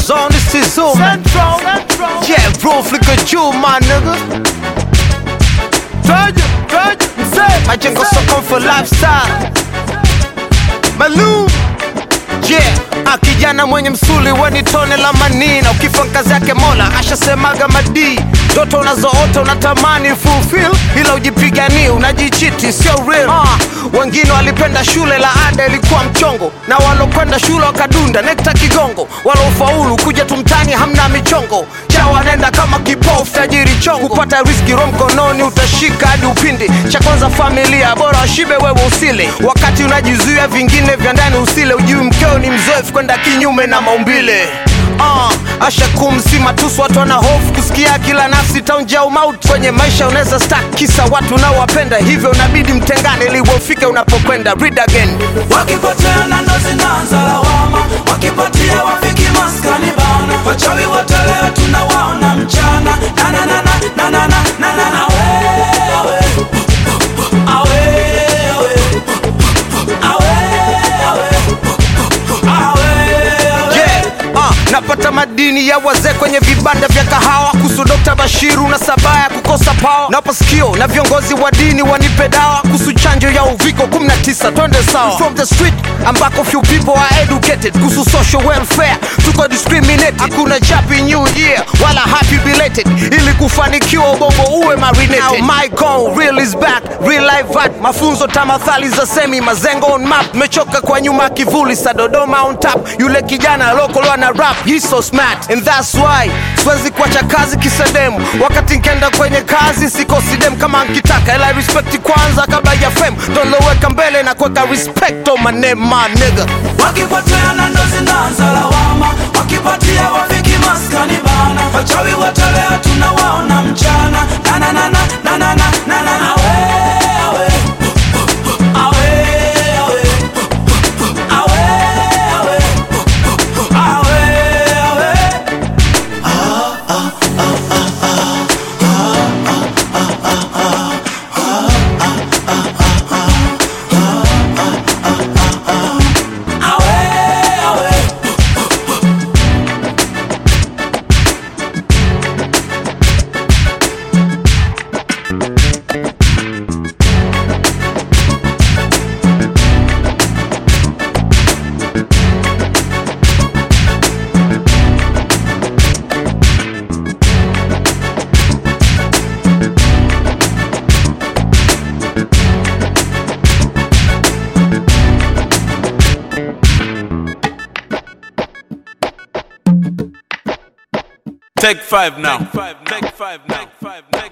zone, this is Zoom. Central, Central. Yeah, bro, flicker juu, my nigga. Twaje, twaje, mzee. Majengo soko for lifestyle. Malum. Yeah, ah, kijana mwenye msuli weni tone la manina, ukifa kazi yake Mola ashasemaga madii. Ndoto unazoota unatamani fulfill, ila ujipiganie, unajichiti, sio real. Ah, wengine walipenda shule, la ada ilikuwa mchongo, na walokwenda shule wakadunda nekta kigongo, walofaulu kuja tumtani hamna michongo cha wanaenda kama kipofu tajiri chongo, kupata riski ro mkononi utashika hadi upindi. Cha kwanza familia, bora washibe wewe usile, wakati unajizuia vingine vya ndani usile, ujui mkeo ni mzoefu kwenda kinyume na maumbile. Uh, asha kumsima tusu watu wana hofu kusikia kila nafsi taunja umauti kwenye maisha unaweza stak kisa watu unaowapenda hivyo unabidi mtengane ili ufike unapokwenda read again wakipotea na ndo zinaanza lawama wakipatia wafiki maskani bana wachawi wote leo tunawaona mchana na na na na na na na na na na wewe awe awe awe awe awe Yeah, uh, napata madini ya wazee kwenye vibanda vya kahawa kuhusu Dr. Bashiru na sabaya kukosa pawa napa sikio na viongozi wa dini wanipe dawa kuhusu chanjo ya uviko 19 twende sawa from the street ambako few people are educated kuhusu social welfare tuko discriminated hakuna happy new year wala happy belated ili kufanikiwa ubongo uwe marinated Now my goal real is back real life art mafunzo tamathali za semi mazengo on map mechoka kwa nyuma kivuli sa Dodoma on top yule kijana local ana rap he's so smart and that's why siwezi kuacha kazi kisedemu wakati nkenda kwenye kazi sikosi dem kama nkitaka ila respect kwanza kabla ya fame doloweka mbele na kuweka respect on my name my nigga wakipotea na ndo zinaanza lawama wakipatia wafiki maskani bana wachawi wote leo tunawaona mchana na na na na na na na na na na wewe awe awe awe awe awe awe awe awe Take five now. Take five now. Take five now.